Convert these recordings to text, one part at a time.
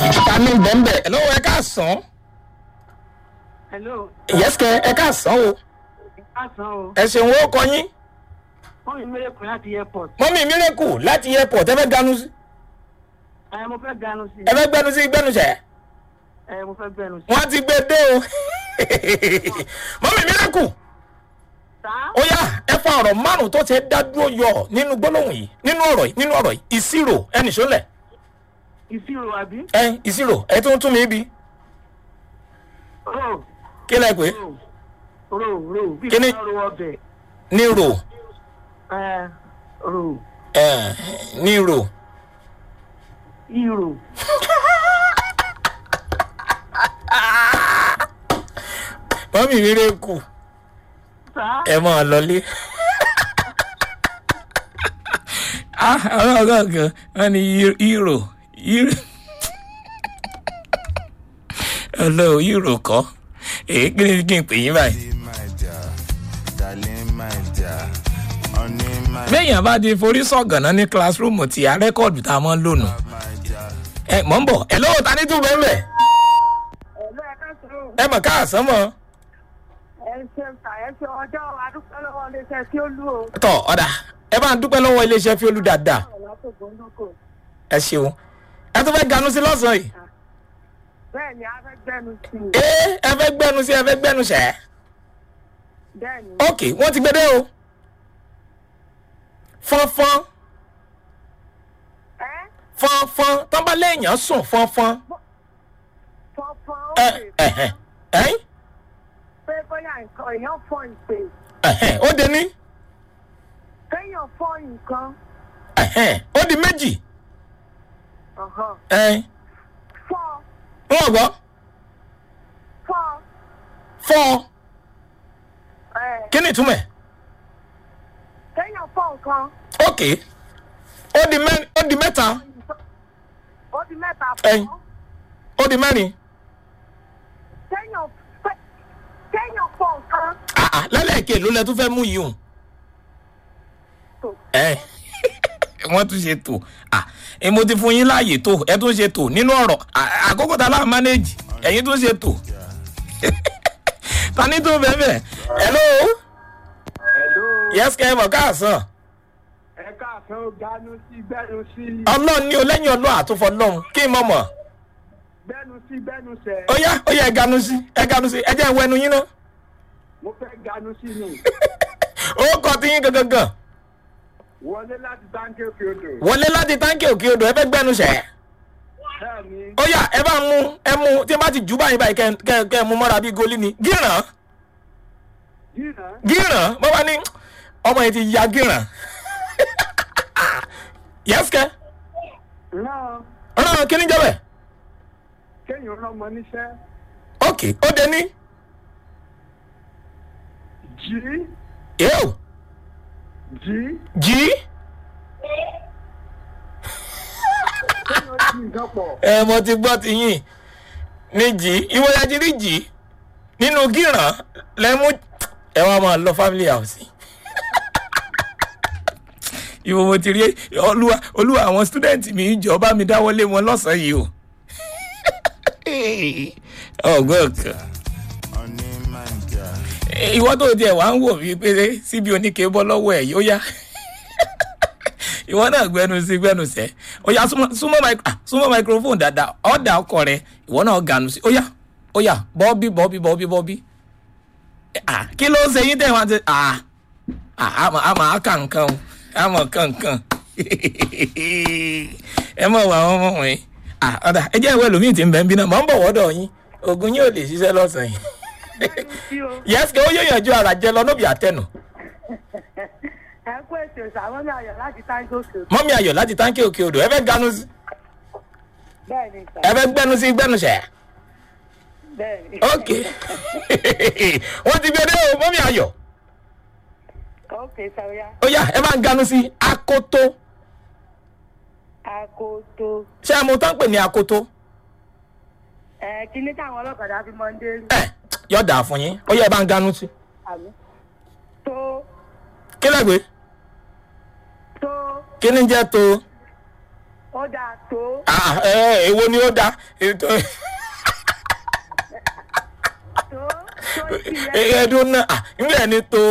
ta ní bẹ́ńbẹ́ ẹ̀ lọ́wọ́ ẹ ká sàn hello yẹ́sìkẹ́ ẹ ká sàn o káàsán o ẹ ṣeun ó kọ yín wọ́n mi mẹ́rẹ̀kùn láti airport mọ́mí mírèkù láti airport ẹ fẹ́ ganu sí ẹ mo fẹ́ ganu sí ẹ fẹ́ gbẹnu sí gbẹnuṣẹ́ ẹ mo fẹ́ gbẹnu sí. wọ́n ti gbé dé o mọ́mí mírèkù sá ó yá ẹ fa ọ̀rọ̀ márùn tó ṣe dá dúró yọ nínú gbólóhùn yìí nínú ọ̀rọ̀ yìí nínú ọ̀rọ̀ yìí ìṣirò ẹnì sólẹ̀ ìṣirò àbí. ẹ ìṣirò ẹ tó ń tún mi bí ro kí lẹ pé ro ro ro bí Kíni? kí wọ́n ro ọbẹ̀ ní rò ẹ ro ẹ ní rò ìrò mọ́mí mírèkù sá ẹ máa lọlé. ah àwọn ọgá kan wọn ní hero hero ọlọ hero kọ èyí kí ni kí n pè yín báyìí. my dear, darling, my dear, honey, my, béèyàn bá di forí sọ̀gànná ní classroom tí a rẹ́kọ̀dù tá a máa ń lò nù. my dear. ẹ mọ̀ ń bọ̀ ẹ lọ́wọ́ ta ní tún bẹ́ẹ̀ bẹ́ẹ̀ ẹ̀lú ẹ̀ka sọ̀rọ̀ ẹ mọ̀ káàsán mọ́ ẹ ṣe ta ẹ ṣe ọjọ́ adúpẹ́ lọ́wọ́ iléeṣẹ́ tí ó lù ó tọ̀ ọ̀dà ẹ bá ń dúpẹ́ lọ́wọ́ iléeṣẹ́ fi olú dáadáa látòkò ńlọkọ ẹ ṣeun ẹ tún fẹ́ ganú sí lọ́sàn-án yìí. bẹ́ẹ̀ ni a fẹ́ gbẹnu sí i ee ẹ fẹ́ gbẹ́nu sí ẹ fẹ́ gbẹ́nu sẹ́ bẹ́ẹ̀ ni ok wọ́n ti gbé dé o fọ́nfọ́n ẹ fọ́nfọ́n tán bá léèyàn sùn fọ́nfọ́n fọ́fọ́n ó ẹ lè ẹ̀hẹ̀ ẹ̀yìn pé bóyá nǹkan èèyàn fọ́ ìpè ẹ̀hẹ̀ ó di ní kéèyàn fọ́ nǹkan ẹ̀hẹ̀ ó di méjì ọ̀hán, ẹ̀yìn fọ́ wọ́n gbọ́ fọ́ fọ́ ẹ kí ni ìtumọ̀ ẹ̀ kéèyàn fọ́ nǹkan ok ó di mẹ́rin ó di mẹ́ta ó di mẹ́ta Ẹyin. fọ́ ó di mẹ́rin kéèyàn fẹ́ kéèyàn fọ́ nǹkan àà lẹ́lẹ́kẹ̀ ló lẹ tún fẹ́ mú yìí hùn tó ẹ wọ́n tún ṣe tò à ẹ mo ti fún yín láàyè tó ẹ tún ṣe tò nínú ọ̀rọ̀ à- àkókò tá a láà mánéèjì ẹ̀yin tún ṣe tò ta ní tó bẹ́ẹ̀ bẹ́ẹ̀ hello hello yes kẹ́ ẹ mọ̀ káàsán ẹ káàsán ó gbanú sí gbẹnu sí ọlọ́run ní o lẹ́yìn ọlọ́run àtúfọ̀ lọ́run kí n mọ̀ mọ̀ gbẹnu sí gbẹnu sẹ ó yá ó yá ẹ ganu sí ẹ ganu sí ẹ jẹ́ ìwọ ẹnu yín náà mo fẹ́ ganu sí ni ó kọ́ ti yín gangan gan wọlé láti táǹkì òkè odò wọlé láti táǹkì òkè odò ẹ fẹ́ gbẹ́nu sẹ́ bẹ́ẹ̀ ni ó yá ẹ bá mú ẹ mú tí n bá ti jù báyìí báyìí kẹ́ kẹ́ kẹ́ mú mọ́ra bíi goli ni gíràn jìnnà gíràn bó bá ní ọmọ yìí ti ya gíràn yẹ́sìkẹ́ náà ọ̀nà kíní jẹ́ bẹ́ẹ̀ kéèyàn rọmọ níṣẹ́ ok ó dé ní jí yóò jí jí kéèyàn jí nǹkan pọ̀ ẹ mo ti gbọ́ ti yín ní jí ìwọ ya ti rí jí nínú gíràn lẹ́mú ẹ wá máa lọ family house ìwọ mo ti rí olúwa olúwa àwọn student mi jọ bá mi dáwọ́lé wọn lọ́sàn-án yìí o ọgbọ́n kan honey, my dear. ìwọ tó tiẹ̀ wá ń wò mí pé síbi oníke bọ́ lọ́wọ́ ẹ̀ yóò yá ìwọ náà gbẹnu sí gbẹnu sẹ́ ó yá súnmọ́ súnmọ́ mic- ah, súnmọ́ microphone dáadáa ọ̀dà ọkọ rẹ ìwọ náà ganu sí ó yá ó yá bọ́ọ̀bí bọ́ọ̀bí bọ́ọ̀bí bọ́ọ̀bí Ah, kí ló ń ṣe yín tẹ̀ wá ti ah, ah, àmọ́ àmọ́ àkà nǹkan o àmọ́ kankan ẹ mọ̀ wá wọn mọ̀ wọ̀nyí Ah, ọ̀dà ẹ jẹ́ ìwé ẹlòmíì tí ń bẹ̀ ń bí náà mọ̀ ń bọ̀ wọ́dọ̀ yín oògùn yín ò lè ṣiṣẹ́ lọ́sàn-án yìí sí o yẹ́sì kí ó yóò yànjú ara jẹ lọ nóbì àtẹnu ẹ kú ètò ìṣàwọn ní ayọ̀ láti táǹkì òkè odò mọ́mí ayọ̀ láti táǹkì òkè odò ẹ fẹ́ ganu sí bẹ́ẹ̀ ni sà ẹ fẹ́ gbẹnu sí gbẹnu sẹ́ bẹ́ẹ̀ ni ok wọ́n ti gbé dé o mọ́mí ayọ̀ ok sàwíyá ó yá ẹ máa ń ganu sí akoto akoto ṣé ẹ mọ tán pè ní akoto ẹ kíní táwọn ọlọ́kadà fi mọ́ ń dé rí ẹ yọ̀ dà fún yín ó yá ẹ bá ń ganu sí àmì tó kí lẹ́gbẹ̀ẹ́ tó kí ni jẹ́ tó ó dà tó Ah, ẹ èwo ni ó da ètò tó tó ìpìlẹ̀ ẹdun náà ah, nígbà ẹni tó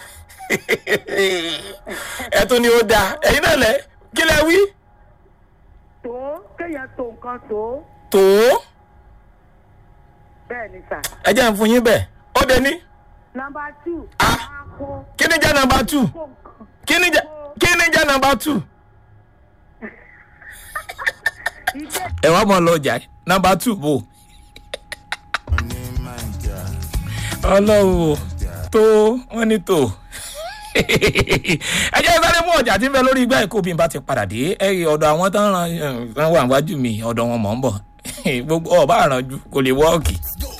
ẹtún ni ó da ẹyin náà lẹ kí lẹ wí tó kéèyàn tó nǹkan tó tó bẹ́ẹ̀ ni sà. ẹ jẹ́ ń fún yín bẹ́ẹ̀ ó dé ní nọmba two Ah. máa kó kí ni jẹ́ nọmba two kó nǹkan kí ni jẹ́ kí ni jẹ́ nọmba two iṣẹ́ ẹ wá mọ̀ lọ jà nọmba two bò onímọ̀jà ọlọ́run o tó wọ́n ní tó ẹ jẹ́ sáré mú ọjà tí ń bẹ lórí igbá ẹ̀kọ́ bí n bá ti padà dé ẹ rí ọ̀dọ̀ àwọn tó ń ran ran wà wájú mi ọ̀dọ̀ wọn mọ̀ ń bọ̀ gbogbo ọ̀bá àrànjú kò lè wọ́ọ̀kì.